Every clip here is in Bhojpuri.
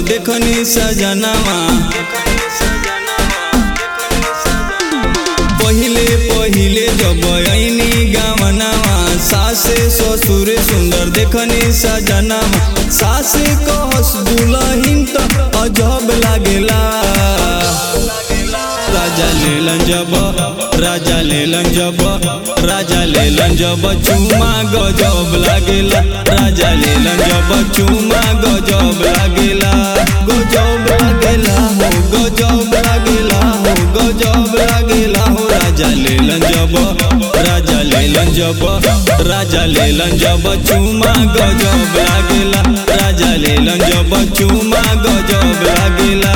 देखनी सजनावा पहिले पहिले जब ऐनी गावनावा सासे ससुर सुंदर देखनी सजनावा सासे कहस दुलहिन त अजब लागेला राजा लेलन जब राजा लेलन जब राजा लेलन जब चुमा गजब लागेला राजा लेलन जब चुमा गजब लागेला गजब लागेला हो गजब लागेला हो गजब लागेला हो राजा लेलन जब राजा लेलन जब राजा लेलन जब चुमा गजब लागेला राजा लेलन जब चुमा गजब लागेला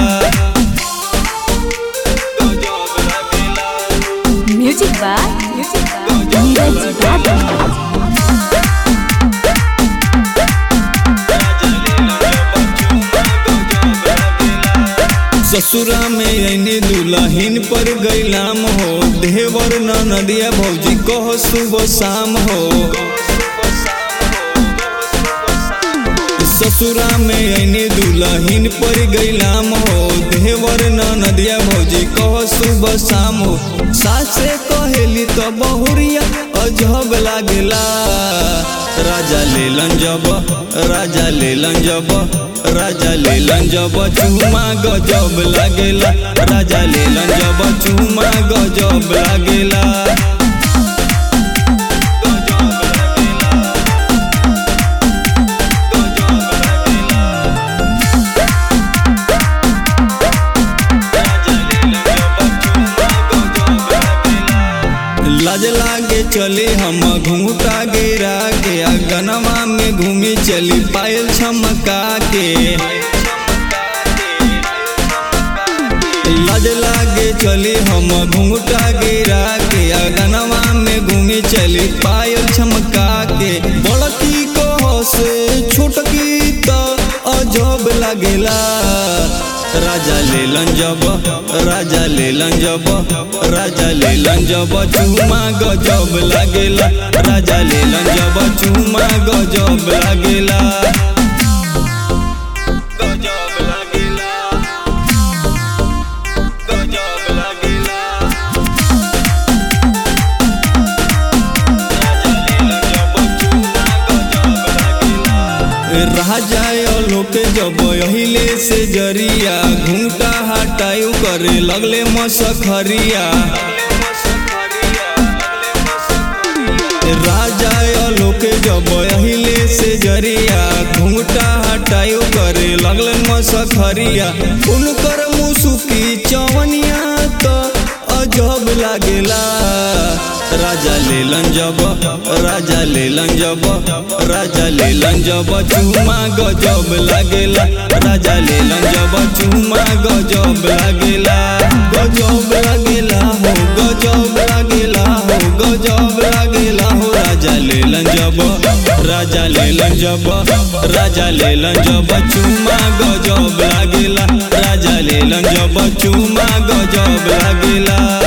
Music by Neeraj Baba. ससुरा में ऐनी दुल्हन पर गैलाम हो देवर न नदिया भौजी कहो सुबह शाम हो ससुरा में ऐनी दुल्हन पर गैलाम हो देवर न नदिया भौजी कहो सुबह शाम हो सासे कहेली तो बहुरिया अजब लागेला राजा लेलन जब राजा लेलन जब राजा लेलन जब चुमा गजब लागेला राजा लेलन जब चुमा गजब लागेला लाज लागे चले हम घूटा गिरा के गनवा में घूमी चली पायल छमका के लाज लागे चली हम घूटा गिरा के गनवा में घूमी चली पायल छमका के बड़की को से छोटकी तो अजब लागेला राजा लेलन जब राजा लेलन जब राजा लेलन जब चुमा गजब लागेला राजा लेलन जब चुमा गजब लागेला गजब लागेला गजब लागेला राजा लेलन जब चुमा गजब लागेला राजा लोक जब अहिले से जरिया घूंटा हटायु करे लगले मसखरिया राजा लोक जब अहिले से जरिया घूंटा हटायु करे लगले मसखरिया उनकर मुसुकी चवनिया तो अजब लागेला राजा लेलन जब राजा लेलन जब राजा लेलन जब चुमा गजब लागेला राजा लेलन जब चुमा गजब लागेला गजब लागेला हो गजब लागेला हो गजब लागेला हो राजा लेलन जब राजा लेलन जब राजा लेलन जब चुमा गजब लागेला राजा लेलन जब चुमा गजब लागेला